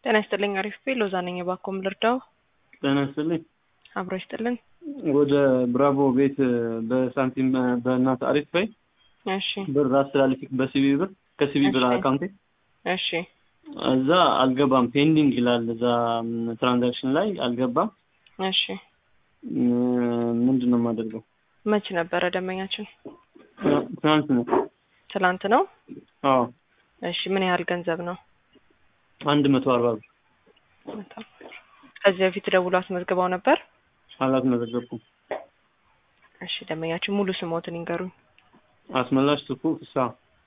ጤና ይስጥልኝ። አሪፍ ቤ ሎዛ ነኝ። እባክዎ ምን ልርዳው? ጤና ይስጥልኝ። አብሮ ይስጥልን። ወደ ብራቮ ቤት በሳንቲም በእናት አሪፍ በይ እሺ ብር አስተላልፊ በሲቢ ብር ከሲቢ ብር እሺ። አካውንቴ እሺ እዛ አልገባም ፔንዲንግ ይላል። እዛ ትራንዛክሽን ላይ አልገባም። እሺ ም- ምንድን ነው የማደርገው? መች ነበረ ደንበኛችን? ትናንት ነው። ትላንት ነው። አዎ እሺ ምን ያህል ገንዘብ ነው? አንድ መቶ አርባ ብር ከዚህ በፊት ደውሎ አስመዝግበው ነበር? አላስመዘገብኩም። እሺ ደንበኛችን ሙሉ ስሞትን ይንገሩኝ። አስመላሽ ትኩ ፍስሀ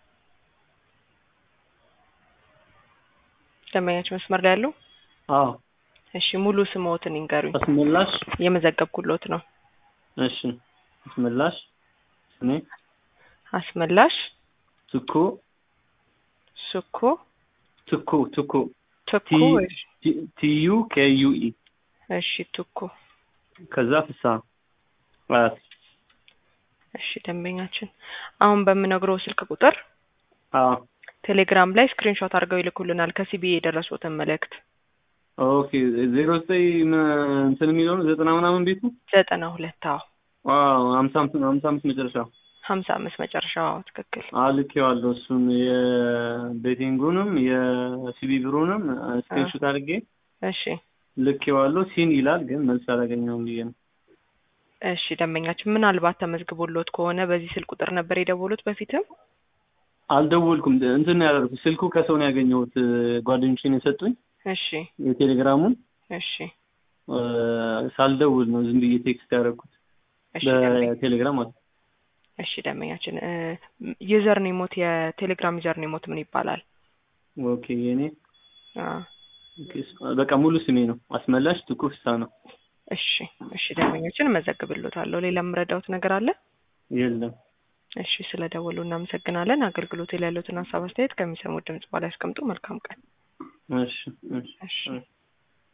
ደንበኛችን መስመር ላይ ያሉ? አዎ እሺ ሙሉ ስሞትን ይንገሩኝ። አስመላሽ የመዘገብኩሎት ነው። እሺ አስመላሽ እኔ አስመላሽ ትኩ ሱኮ ትኩ ትኩ ትኩ ቲ- ቲዩ ኬዩኢ እሺ ትኩ ከዛ ፍስሀ አያት እሺ ደንበኛችን አሁን በምነግረው ስልክ ቁጥር አዎ ቴሌግራም ላይ ስክሪንሾት አድርገው ይልኩልናል ከሲቢ የደረሱትን መልእክት ኦኬ ዜሮ ዘጠኝ ም- እንትን የሚለው ነው ዘጠና ምናምን ቤቱ ዘጠና ሁለት አዎ ዋው ሀምሳ አምስት ሀምሳ አምስት መጨረሻ ሀምሳ አምስት መጨረሻው አዎ ትክክል አልኬዋለሁ እሱን የቤቲንጉንም የሲቢ ብሩንም ስክሪንሾት አድርጌ እሺ ልኬዋለሁ ሲን ይላል ግን መልስ አላገኘውም ብዬ ነው እሺ ደንበኛችን ምናልባት ተመዝግቦሎት ከሆነ በዚህ ስልክ ቁጥር ነበር የደወሉት በፊትም አልደወልኩም እንትን ነው ያደረኩት ስልኩ ከሰው ነው ያገኘሁት ጓደኞቼን የሰጡኝ እሺ የቴሌግራሙን እሺ እ፣ ሳልደውል ነው ዝም ብዬ ቴክስት ያደረኩት እሺ ደንበኛ- በቴሌግራም ማለት ነው እሺ ደንበኛችን ዩዘር ኔሞት የቴሌግራም ዩዘር ኔሞት ምን ይባላል? ኦኬ የኔ አ ኦኬ፣ በቃ ሙሉ ስሜ ነው አስመላሽ ትኩ ፍስሀ ነው እሺ እሺ ደንበኛችን እመዘግብሎታለሁ። ሌላ የምረዳውት ነገር አለ? የለም እሺ ስለ ደወሉ እናመሰግናለን። አገልግሎት ላይ ያሉትን ሀሳብ አስተያየት ከሚሰሙት ድምጽ በላይ ያስቀምጡ። መልካም ቀን። እሺ እሺ እሺ እሺ